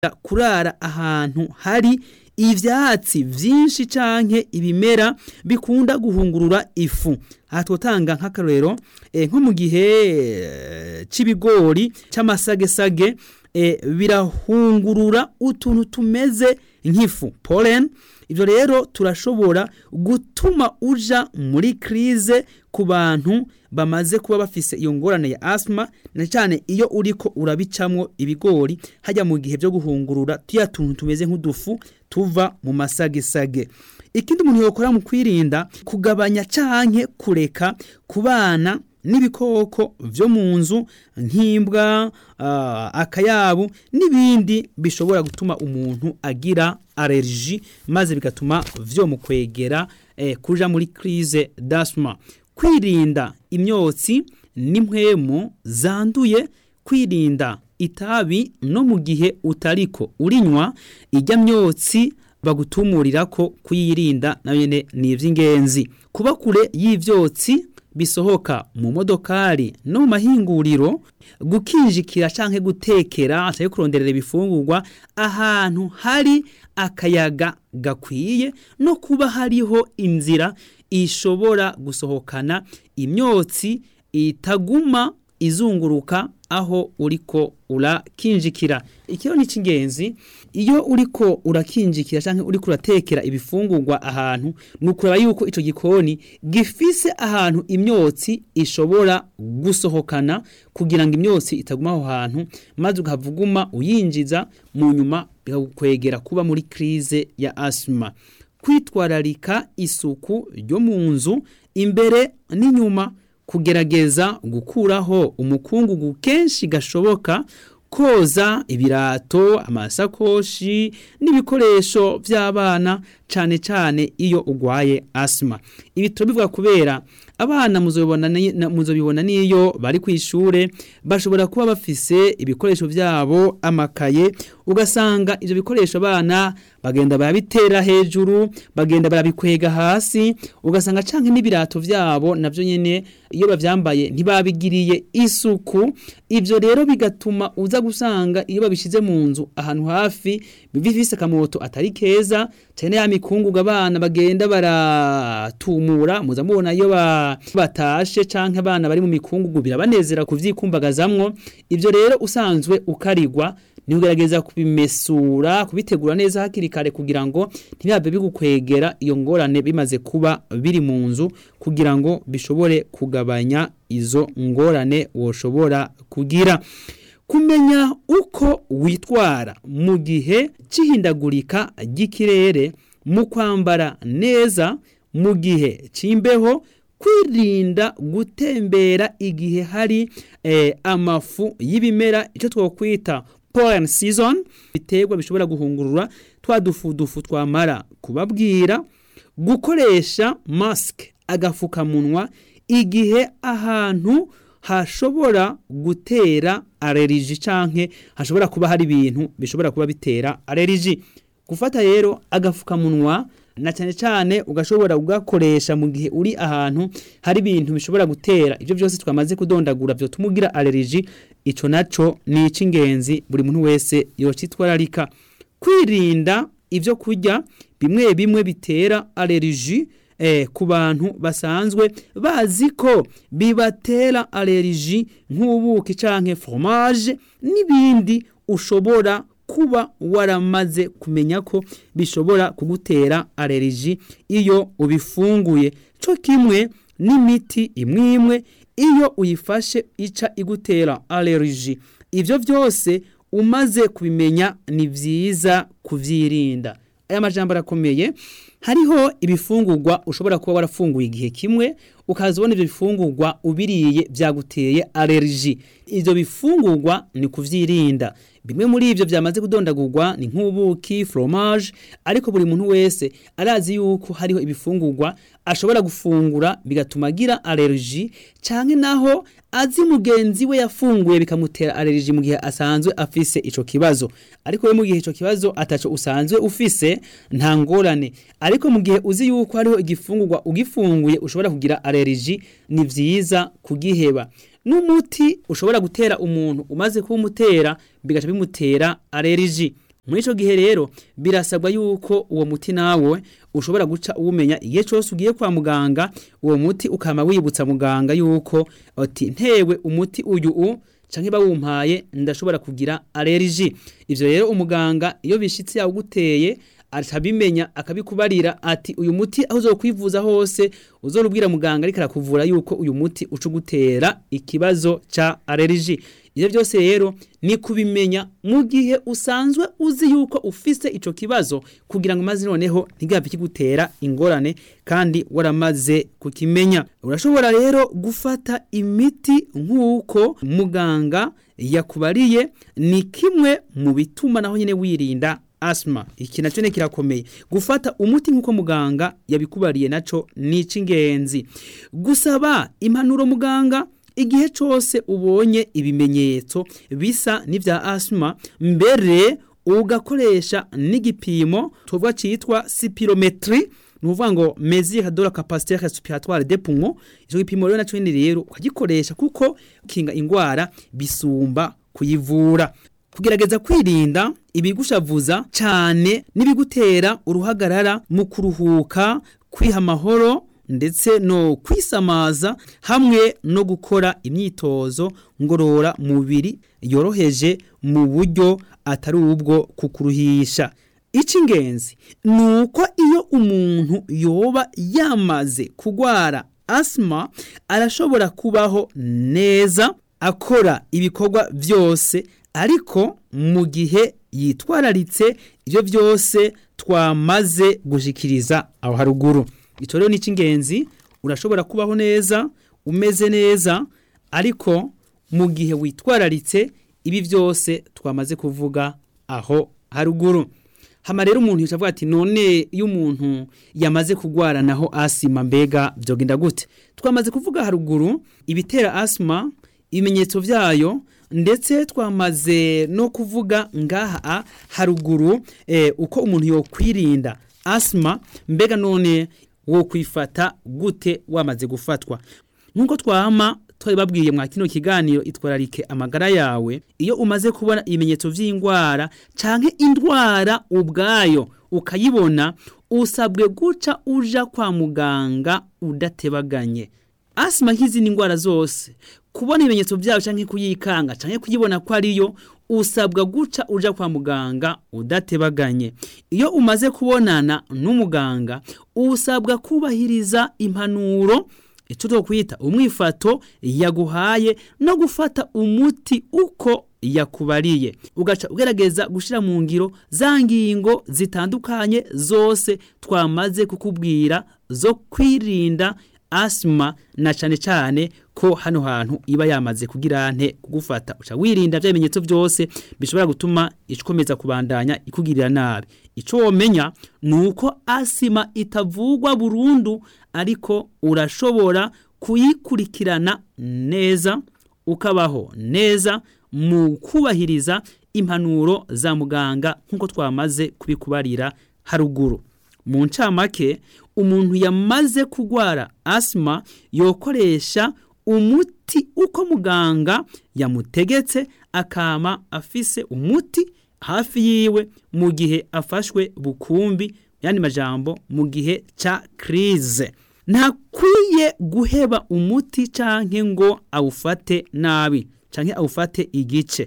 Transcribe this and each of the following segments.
kurara ahantu hari ivyatsi vyinshi canke ibimera bikunda guhungurura ifu aha twotanga nk'akarorero eh, nko mu gihe eh, c'ibigori c'amasagesage eh, birahungurura utuntu tumeze nk'ifu pollen ivyo rero turashobora gutuma uja muri krize ku bantu bamaze kuba bafise iyo ngorane ya asthma na cyane iyo uriko urabicamwo ibigori hajya mu gihe byo guhungurura tuya tuntu tumeze nk'udufu tuva mu masagesage ikindi umuntu yokora mu kwirinda kugabanya canke kureka ku bana n'ibikoko vyo mu nzu nk'imbwa uh, akayabu n'ibindi bishobora gutuma umuntu agira allergie maze bigatuma vyo mu kwegera eh, kuja muri crise d'asthma kwirinda imyotsi n'impwemu zanduye kwirinda itabi no mu gihe utariko urinywa ijya myotsi bagutumurira ko kuyirinda nayo nyene ni ivy'ingenzi kuba kure y'ivyotsi bisohoka mu modokari no mu mahinguriro gukinjikira canke gutekera canke kuronderera ibifungurwa ahantu hari akayaga gakwiye no kuba hariho inzira ishobora gusohokana imyotsi itaguma izunguruka aho uriko urakinjikira ikiyo ni cy'ingenzi iyo uriko urakinjikira canke uriko uratekera ibifungurwa ahantu nukuraba yuko ico gikoni gifise ahantu imyotsi ishobora gusohokana kugira ngo imyotsi itaguma aho hantu maze ukavuguma uyinjiza mu nyuma bikagukwegera kuba muri krize ya asthma kwitwararika isuku ryo mu nzu imbere n'inyuma kugerageza gukuraho umukungugu kenshi gashoboka koza ibirato amasakoshi n'ibikoresho by'abana cyane cyane iyo ugwaye asima ibi turabivuga kubera abana muzobibona n'iyo bari ku ishure bashobora kuba bafise ibikoresho byabo amakaye ugasanga ibyo bikoresho abana bagenda barabitera hejuru bagenda barabikwega hasi ugasanga canke n'ibirato vyabo navyo nyene iyo bavyambaye ntibabigiriye isuku ivyo rero bigatuma uza gusanga iyo babishize mu nzu ahantu hafi bifise akamoto atari keza cyane ya mikungugu abana bagenda baratumura muza mubona iyo batashe canke abana bari mu mikungugu birabanezera kuvyikumbagazamwo ivyo rero usanzwe ukarigwa ni ugerageza kubimesura kubitegura neza hakiri kare kugira ngo ntibibe bigukwegera iyo ngorane bimaze kuba biri mu nzu kugira ngo bishobore kugabanya izo ngorane woshobora kugira kumenya uko witwara mu gihe cy'ihindagurika ry'ikirere mu kwambara neza mu gihe cy'imbeho kwirinda gutembera igihe hari eh, amafu y'ibimera icyo twakwita pollen season biterwa bishobora guhungurura twa dufudufu twamara kubabwira gukoresha mask agafukamunwa igihe ahantu hashobora gutera allergie canke hashobora kuba hari ibintu bishobora kuba bitera allergie gufata rero agafukamunwa na cyane cyane ugashobora kugakoresha mu gihe uri ahantu hari ibintu bishobora gutera ibyo byose twamaze kudondagura byo tumugira allergie ico naco ni icingenzi buri muntu wese yocitwararika kwirinda ivyo kurya bimwe bimwe bitera allergie eh, ku bantu basanzwe bazi ko bibatera allergie nk'ubuki canke fromage n'ibindi ushobora kuba waramaze kumenya ko bishobora kugutera allergie iyo ubifunguye cyo kimwe n'imiti imwe imwe iyo uyifashe ica igutera allergie ivyo byose umaze kubimenya ni vyiza kuvyirinda aya majambo arakomeye hariho ibifungurwa ushobora kuba warafunguye igihe kimwe ukaza ubona ibyo bifungurwa ubiriye byaguteye allergie ibyo bifungurwa ni kuvyirinda bimwe muri ibyo byamaze kudondagurwa ni nk'ubuki fromage ariko buri muntu wese arazi yuko hariho ibifungurwa ashobora gufungura bigatuma agira allergie canke naho azi mugenzi we yafunguye bikamutera allergie mu gihe asanzwe afise ico kibazo ariko we mu gihe ico kibazo ataco usanzwe ufise nta ngorane ariko mu gihe uzi yuko hariho igifungurwa ugifunguye ushobora kugira allergie ni vyiza kugiheba n'umuti ushobora gutera umuntu umaze kuwumutera bigaca bimutera allergie muri ico gihe rero birasabwa yuko uwo muti nawe ushobora guca uwumenya igihe cyose ugiye kwa muganga uwo muti ukama wibutsa muganga yuko ati ntewe umuti uyu u canke bawumpaye ndashobora kugira allergie ivyo rero umuganga iyo bishitse yawuguteye atabimenya akabikubarira ati uyu muti aho uzokwivuza hose uzorubwira muganga ariko arakuvura yuko uyu muti uca ugutera ikibazo ca allergie ivyo byose rero ni kubimenya mu gihe usanzwe uzi yuko ufise ico kibazo kugira ngo maze noneho ntigapfe kigutera ingorane kandi waramaze kukimenya urashobora rero gufata imiti nk'uko muganga yakubariye ni kimwe mu bituma naho nyine wirinda asma iki nacyo ne kirakomeye gufata umuti nk'uko muganga yabikubariye naco ni icy'ingenzi gusaba impanuro muganga igihe cyose ubonye ibimenyetso bisa n'ibya asma mbere ugakoresha n'igipimo tuvuga cyitwa sipirometri ni ukuvuga ngo mesure de la capacité respiratoire des poumons icyo gipimo rero nacyo nyine rero ukagikoresha kuko kinga indwara bisumba kuyivura kugerageza kwirinda ibigushavuza cyane n'ibigutera uruhagarara mu kuruhuka kwiha amahoro ndetse no kwisamaza hamwe no gukora imyitozo ngorora mubiri yoroheje mu buryo atari ubwo kukuruhisha icy'ingenzi ni uko iyo umuntu yoba yamaze kurwara asima arashobora kubaho neza akora ibikorwa byose ariko mu gihe yitwararitse ibyo byose twamaze gushikiriza aho haruguru icyo rero ni icy'ingenzi urashobora kubaho neza umeze neza ariko mu gihe witwararitse ibi byose twamaze kuvuga aho haruguru hama rero umuntu yicaye avuga ati none iyo umuntu yamaze kurwara naho asima mbega byogenda gute twamaze kuvuga haruguru ibitera asima ibimenyetso byayo ndetse twamaze no kuvuga ngaha haruguru uko umuntu yokwirinda asima mbega none wo kwifata gute wamaze gufatwa nk'uko twama twabibabwiye mwa kino kiganiro itwararike amagara yawe iyo umaze kubona ibimenyetso by'indwara canke indwara ubwayo ukayibona usabwe guca uja kwa muganga udatebaganye asima nk'izindi ndwara zose kubona ibimenyetso byayo canke kuyikanga canke kuyibona ko ariyo usabwa guca uja kwa muganga udatebaganye iyo umaze kubonana n'umuganga usabwa kubahiriza impanuro icyo twakwita umwifato yaguhaye no gufata umuti uko yakubariye ugaca ugerageza gushyira mu ngiro za ngingo zitandukanye zose twamaze kukubwira zo kwirinda asima na cyane cyane ko hano hantu iba yamaze kugira nte kugufata uca wirinda bya bimenyetso byose bishobora gutuma ikomeza kubandanya ikugirira nabi icyo womenya ni uko asima itavugwa burundu ariko urashobora kuyikurikirana neza ukabaho neza mu kubahiriza impanuro za muganga nk'uko twamaze kubikubarira haruguru mu ncamake umuntu yamaze kurwara asima yokoresha umuti uko muganga yamutegetse akama afise umuti hafi yiwe mu gihe afashwe bukumbi yandi majambo mu gihe ca krize ntakwiye guheba umuti canke ngo awufate nabi canke awufate igice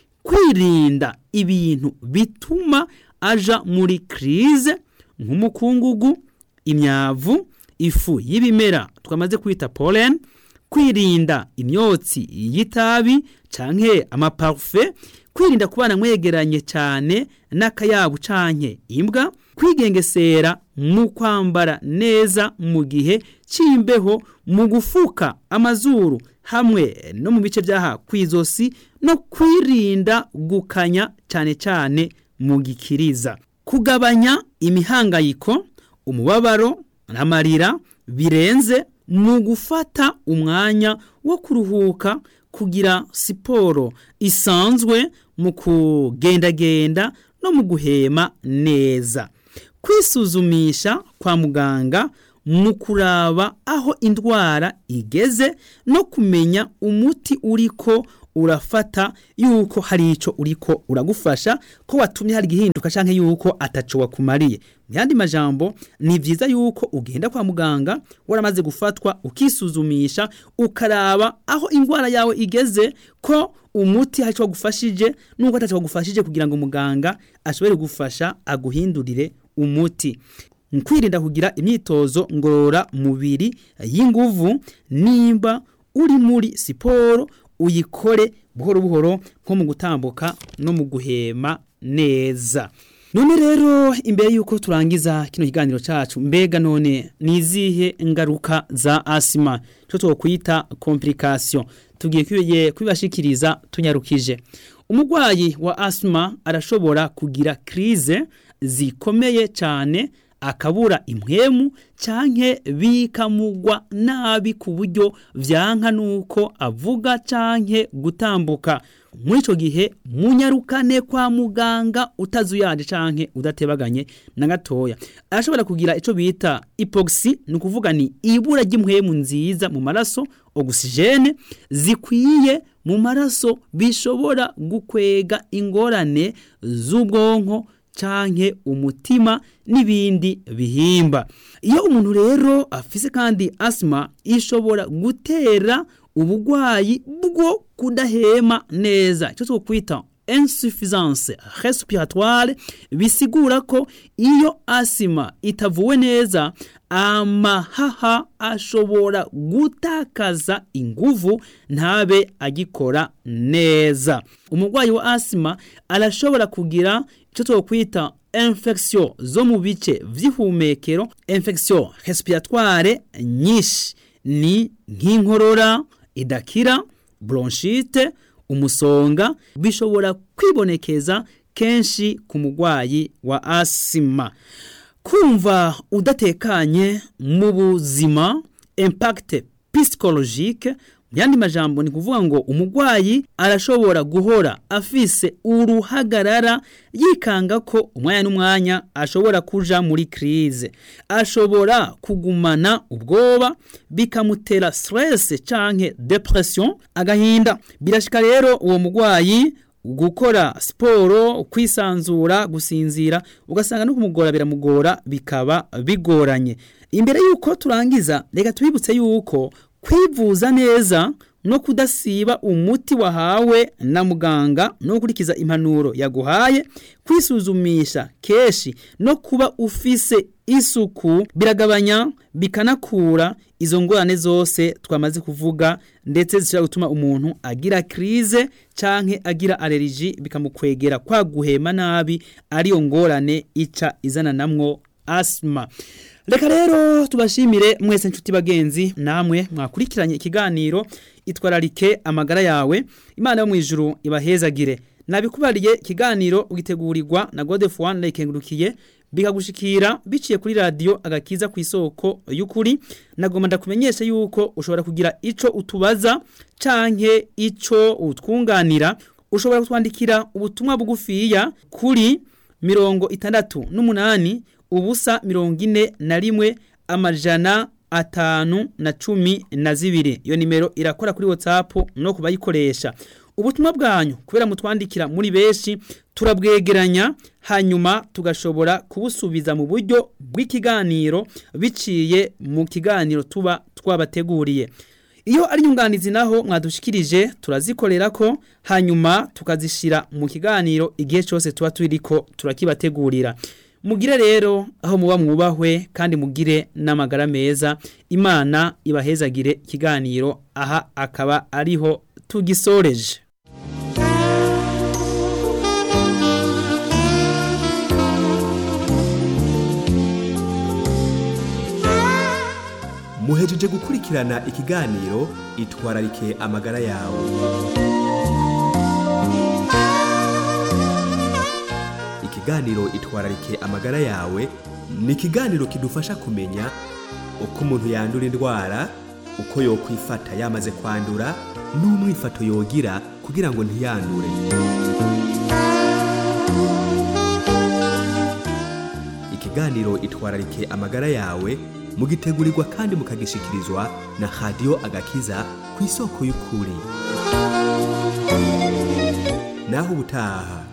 kwirinda ibintu bituma aja muri krize nk'umukungugu imyavu ifu y'ibimera twamaze kwita pollen kwirinda imyotsi y'itabi canke amaparufe kwirinda kubana mwegeranye cyane n'akayabu canke imbwa kwigengesera mu kwambara neza mu gihe cy'imbeho mu gufuka amazuru hamwe no mu bice by'aha ku izosi no kwirinda gukanya cyane cyane mu gikiriza kugabanya imihangayiko umubabaro n'amarira birenze mu gufata umwanya wo kuruhuka kugira siporo isanzwe mu kugendagenda no mu guhema neza kwisuzumisha kwa muganga mu kuraba aho indwara igeze no kumenya umuti uriko urafata yuko hari ico uriko uragufasha ko watumye hari igihinduka canke yuko ataco wakumariye mu yandi majambo ni vyiza yuko ugenda kwa muganga waramaze gufatwa ukisuzumisha ukaraba aho indwara yawe igeze ko umuti hari ico wagufashije nuko ataco wagufashije kugira ngo muganga ashobore gufasha aguhindurire umuti kwirinda kugira imyitozo ngorora mubiri y'inguvu nimba uri muri siporo uyikore buhoro buhoro nko mu gutambuka no mu guhema neza none rero imbere yuko turangiza kino kiganiro cacu mbega none nizihe ngaruka za asima cyo twokwita complication tugiye kwiye kwibashikiriza tunyarukije umurwayi wa asima arashobora kugira crise zikomeye cyane akabura impwemu canke bikamugwa nabi ku buryo vyanka nuko avuga canke gutambuka muri ico gihe munyarukane kwa muganga utazuyanje canke udatebaganye na gatoya arashobora kugira ico bita hypoxie ni ukuvuga ni ibura ry'impwemu nziza mu maraso oxygene zikwiye mu maraso bishobora gukwega ingorane z'ubwonko canke umutima n'ibindi bihimba iyo umuntu rero afise kandi asima ishobora gutera ubugwayi bwo kudahema neza icyo twokwita insuffisance respiratoire bisigura ko iyo asima itavuwe neza amahaha ashobora gutakaza inguvu ntabe agikora neza umurwayi wa asima arashobora kugira icyo twokwita infection zo mu bice vy'ihumekero infection respiratoire nyinshi ni nk'inkorora idakira bronchite umusonga bishobora kwibonekeza kenshi ku murwayi wa asima kumva udatekanye mu buzima impact psychologique yandi majambo ni kuvuga ngo umurwayi arashobora guhora afise uruhagarara yikanga ko umwanya n'umwanya ashobora kuja muri crise ashobora kugumana ubwoba bikamutera stress canke depression agahinda birashika rero uwo murwayi gukora siporo kwisanzura gusinzira ugasanga no kumugora biramugora bikaba bigoranye imbere yuko turangiza reka tubibutse yuko kwivuza neza no kudasiba umuti wahawe na muganga no gukurikiza impanuro yaguhaye kwisuzumisha keshi no kuba ufise isuku biragabanya bikanakura izo ngorane zose twamaze kuvuga ndetse zishobora gutuma umuntu agira crise canke agira allergie bikamukwegera kwa guhema nabi ariyo ngorane ica izana namwo asthma reka rero tubashimire mwese nshuti bagenzi namwe mwakurikiranye ikiganiro itwararike amagara yawe imana yo mu ijuru ibahezagire nabikubariye ikiganiro ugitegurirwa na Godef One Lekengurukiye bikagushikira biciye kuri radio agakiza ku isoko y'ukuri nagomba ndakumenyesha yuko ushobora kugira ico utubaza canke ico utwunganira ushobora kutwandikira ubutumwa bugufiya kuri mirongo itandatu n'umunani ubusa mirongo ine na rimwe amajana atanu na cumi na zibiri iyo nimero irakora kuri whatsapp no kubayikoresha ubutumwa bwanyu kubera mutwandikira muri benshi turabwegeranya hanyuma tugashobora kubusubiza mu buryo bw'ikiganiro biciye mu kiganiro tuba twabateguriye iyo ari nyunganizi naho mwadushikirije turazikorera ko hanyuma tukazishira mu kiganiro igihe cyose tuba turiko turakibategurira mugire rero aho muba mwubahwe kandi mugire n'amagara meza imana ibahezagire ikiganiro aha akaba ariho tugisoreje muhejeje gukurikirana ikiganiro itwararike amagara yawe ikiganiro itwararike amagara yawe ni ikiganiro kidufasha kumenya uko umuntu yandura indwara uko yokwifata yamaze kwandura n'umwifato yogira kugira ngo ntiyandure ikiganiro itwararike amagara yawe mugitegurirwa kandi mukagishikirizwa na radiyo agakiza ku isoko y'ukuri naho ubutaha